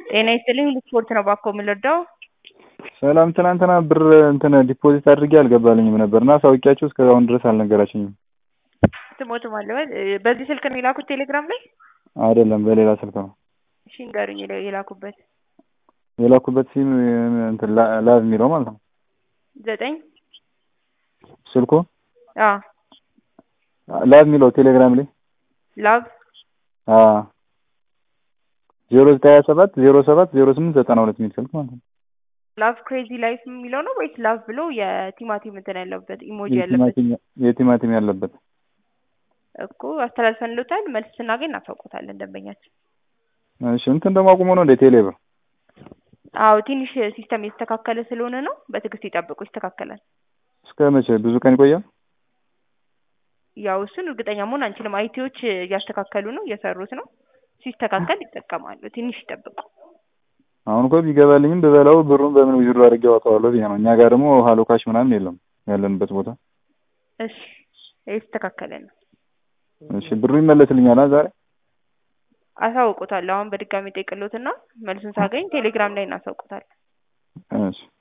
ጤና ይስጥልኝ ሁሉ ስፖርት ነው ባኮ የምንረዳው? ሰላም ትናንትና ብር እንትን ዲፖዚት አድርጌ አልገባልኝም ነበር እና ሳውቂያችሁ እስካሁን ድረስ አልነገራችኝም። ስሞትም አለበት በዚህ ስልክ ነው የላኩት ቴሌግራም ላይ? አይደለም በሌላ ስልክ ነው እሺ ንገሩኝ የላኩበት የላኩበት ሲም እንትን ላቭ የሚለው ማለት ነው ዘጠኝ ስልኩ አ ላቭ የሚለው ቴሌግራም ላይ ላቭ አ ዜሮ ዘጠኝ ሀያ ሰባት ዜሮ ሰባት ዜሮ ስምንት ዘጠና ሁለት የሚል ስልክ ማለት ነው። ላቭ ክሬዚ ላይፍ የሚለው ነው ወይስ ላቭ ብሎ የቲማቲም እንትን ያለበት ኢሞጂ ያለበት? የቲማቲም ያለበት እኮ አስተላልፈንሎታል። መልስ ስናገኝ እናሳውቆታለን ደንበኛችን። እሺ እንትን ደግሞ አቁሞ ነው እንደ ቴሌ ብር አዎ ትንሽ ሲስተም የተስተካከለ ስለሆነ ነው። በትዕግስት ይጠብቁ፣ ይስተካከላል። እስከ መቼ ብዙ ቀን ይቆያል? ያው እሱን እርግጠኛ መሆን አንችልም። አይቲዎች እያስተካከሉ ነው፣ እየሰሩት ነው። ሲስተካከል ይጠቀማሉ። ትንሽ ይጠብቁ። አሁን እኮ ቢገባልኝም ብበላው ብሩን በምን ዊዝድሮ አድርጌ አወጣዋለሁ ብዬ ነው። እኛ ጋር ደግሞ ሀሎ ካሽ ምናምን የለም ያለንበት ቦታ። እሺ የተስተካከለ ነው። እሺ ብሩ ይመለስልኛል ዛሬ? አሳውቆታለሁ። አሁን በድጋሚ ጠይቅሎትና መልሱን ሳገኝ ቴሌግራም ላይ እናሳውቆታለን። እሺ